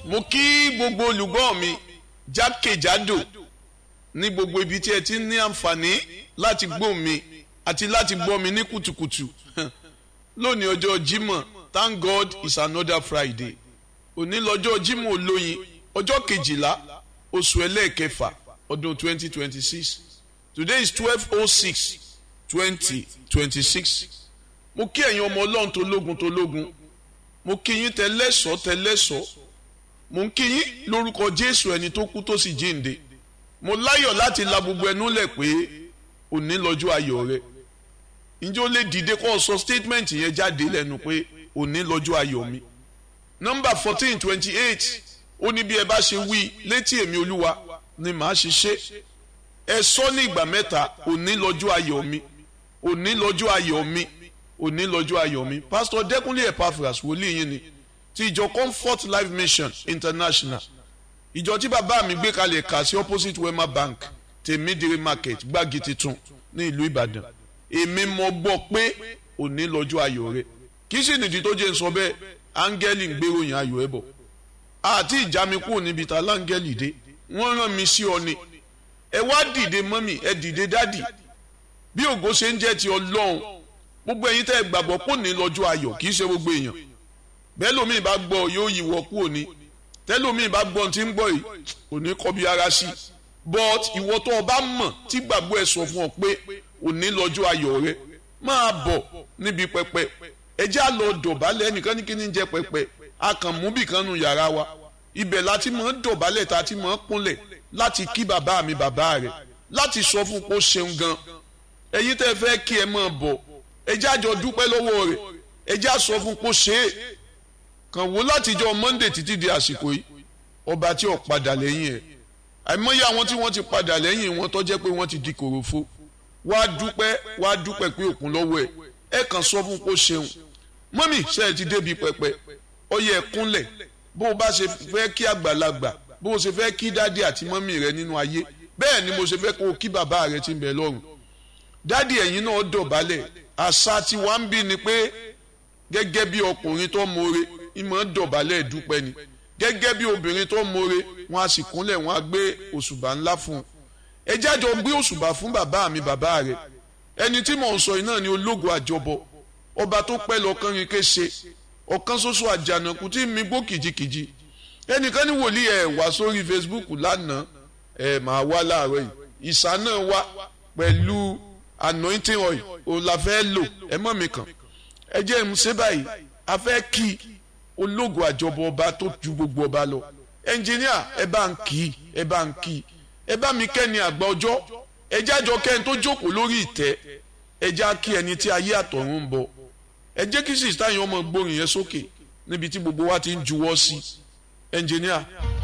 mo kí gbogbo olùgbọ́ mi jákèjádò ní gbogbo ibi tí ẹ ti ní àǹfààní láti gbọ́ mi àti láti gbọ́ mi ní kùtùkùtù lónìí ọjọ́ Jímọ̀ thank God it's another Friday òní lọ́jọ́ Jímọ̀ olóyin ọjọ́ kejìlá oṣù ẹlẹ́ẹ̀kẹfà ọdún twenty twenty six today is twelve oh six twenty twenty six mo kí ẹ̀yin ọmọ ọlọ́run tó lógun tó lógun mo kí yín tẹlẹ́sọ̀ tẹlẹ́sọ̀ mo ń kí yín lórúkọ Jésù ẹni tó kú tó sì jíǹde mo láyọ̀ láti la gbogbo ẹnu lẹ̀ pé òní lọ́jọ́ ayọ̀ rẹ ǹjẹ́ ó lè dìde kó o sọ statement yẹn jáde lẹ́nu pé òní lọ́jọ́ ayọ̀ mi nọ́mbà fourteen twenty eight ó ní bí ẹ bá ṣe wí létí èmi olúwa ni màá ṣe ṣe ẹ sọ ní ìgbà mẹ́ta òní lọ́jọ́ ayọ̀ mi òní lọ́jọ́ ayọ̀ mi òní lọ́jọ́ ayọ̀ mi pásítọ̀ dẹ́kunlé epaphras wòlíì yín ni ti ìjọ comfort life mission international ìjọ tí bàbá mi gbé kalẹ̀ kà sí opposite wema bank tèmídìrí market gbági titun ní ìlú ìbàdàn èmi mọ̀ gbọ́ pé òní lọ́jọ́ ayọ̀ rẹ kì í sì nìdí tó jẹ́ ń sọ bẹ́ẹ̀ áńgẹ́lì ń gbéròyìn ayọ̀ ẹ̀ bọ̀ àti ìjà mi kúrò níbi ta láńgẹ́lì dé wọ́n rán mi sí ọ ni ẹ wá dìde mọ́mì ẹ dìde dádì bí ògo ṣe ń jẹ́ ti ọlọ́run gbogbo ẹ̀yin tẹ́ ẹ gbàgbọ́ pò ní lọ́jọ́ ayọ̀ kì í ṣe gbogbo èèyàn bẹ́ẹ̀ lómi bá gbọ́ yóò yíwọ́ kú òní tẹ́lómi bá gbọ́ tí ń gbọ́ yìí òní kọ́ bí ara sí but ìwọ tó o bá mọ̀ tí gbàgbọ́ ẹ sọ fún ọ pé òní lọ́jọ́ ayọ̀ rẹ máa bọ̀ níbi pẹpẹ ẹ já lọ dọ̀bálẹ̀ ẹnìkan ní kí ni jẹ́ pẹpẹ a kàn mú bìkan nu yàrá wa ibẹ̀ láti mọ̀ ń dọ̀bálẹ̀ tá a ti mọ̀ ń kúnlẹ̀ láti kí bàbá mi bàbá rẹ̀ láti sọ fún pé ó ṣeun gan ẹ̀yin tẹ́ fẹ́ kí ẹ máa bọ̀ ẹ já jọ dúpẹ́ lọ́wọ́ rẹ̀ ẹ já sọ fún pé ó ṣe é kàn wò látijọ́ Monday títí di àsìkò yìí ọba tí ò padà lẹ́yìn ẹ̀ àìmọye àwọn tí wọ́n ti padà lẹ́yìn wọn tó jẹ́ pé wọ́n ti di kòròfo wá dúpẹ́ wá dúpẹ́ pé òkun lọ́wọ́ ẹ̀ ẹ kàn sọ fún pé ó ṣeun mọ́mì ṣe é ti débi pẹpẹ ó yẹ kúnlẹ̀ bó o bá ṣe fẹ́ kí àgbàlagbà bó o ṣe fẹ́ kí dádì àti mọ́mì rẹ nínú ayé bẹ́ẹ̀ ni mo ṣe fẹ́ kó o kí bàbá rẹ ti ń bẹ lọ́run dádì ẹ̀yin náà dọ̀bálẹ̀ àṣà tí wàá ń bí ni pé gẹ́gẹ́ bí ọkùnrin tó mọ̀re ìmọ̀ dọ̀bálẹ̀ dúpẹ́ ni gẹ́gẹ́ bí obìnrin tó mọ̀re wọn a sì kúnlẹ̀ wọn a gbé òṣùbà ńlá fún un ẹ jájọ gbé òṣùbà fún bàbá mi bàbá rẹ ẹni tí mò ń sọ yìí náà ni ológo àjọbọ ọba tó pẹ́ lọ́kàn rin kése ọ̀kan ṣoṣo àjànàkú tí mi gbó kìjikìji ẹnìkan ní wòlíì ẹ̀ wá sórí Facebook lánàá ẹ̀ máa wá láàárọ̀ yìí ìsà náà wá pẹ̀lú anointing oil òun la fẹ́ lò ẹ mọ̀ mi kàn ẹ jẹ́ ẹ̀ ń ṣe báyìí a fẹ́ kí ológo àjọbọ ọba tó ju gbogbo ọba lọ ẹnjìníà ẹ bá ń kí ẹ bá ń kí ẹ bá mi kẹ́ni àgbà ọjọ́ ẹ jájọ kẹ́ni tó jókòó lórí ìtẹ́ ẹ já kí ẹni tí ayé àtọ̀run ń bọ̀ ẹ jẹ́ kí sista yẹn ọmọ gbórin yẹn sókè níbi tí gbogbo wa ti ń juwọ́ sí ẹnjìníà.